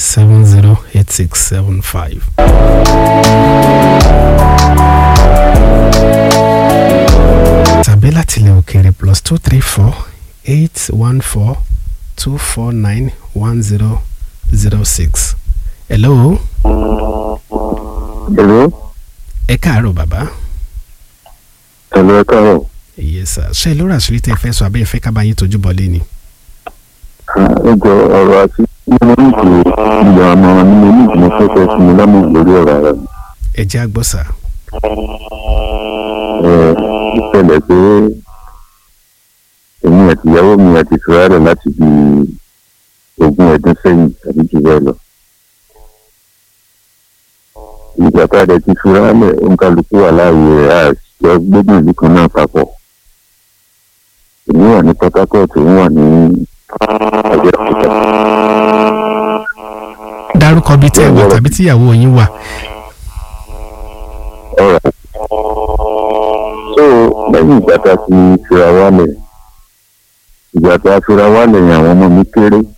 seven zero eight six seven five. tàbí láti ilẹ̀ òkèèrè plus two three four eight one four two four nine one zero zero six. hello. Hello. ẹ káàárọ̀ bàbá. Hello, ẹ káàárọ̀. yes sir ṣé lórí àṣírí tẹ́ ẹ fẹ́ sọ abẹ́ ẹ fẹ́ ká bá yín tójú bọ́lé ni. Ẹ jọ ọ̀rọ̀ àti nínú ìlú ìyá ọmọ ní mo ní ìgbìmọ̀ tó fẹ́ fún mi lámì lórí ọ̀rọ̀ ara mi. ẹ jẹ́ àgbọ̀ sà. Ẹ ìṣẹ̀lẹ̀ pé èmi àti ìyàwó mi àti ìfura rẹ̀ láti di ogún ọdún sẹ́yìn tàbí jù bẹ́ẹ̀ lọ. Ìgbà tá a dẹ̀ ti fura lẹ̀ òǹkàlùkù wà láàyè rẹ̀ àjọ gbógun ìlú kan náà papọ̀. Èmi wà ní Port Harcourt, òun wà ní Abẹ́òkúta. dárúkọ bíi tẹ́ ẹ wà tàbí tíyàwó yín wà. Alright. so lẹ́yìn ìgbà tá a ti fira wálẹ̀ ìgbà tá a fira wálẹ̀ yẹn àwọn ọmọ mi kéré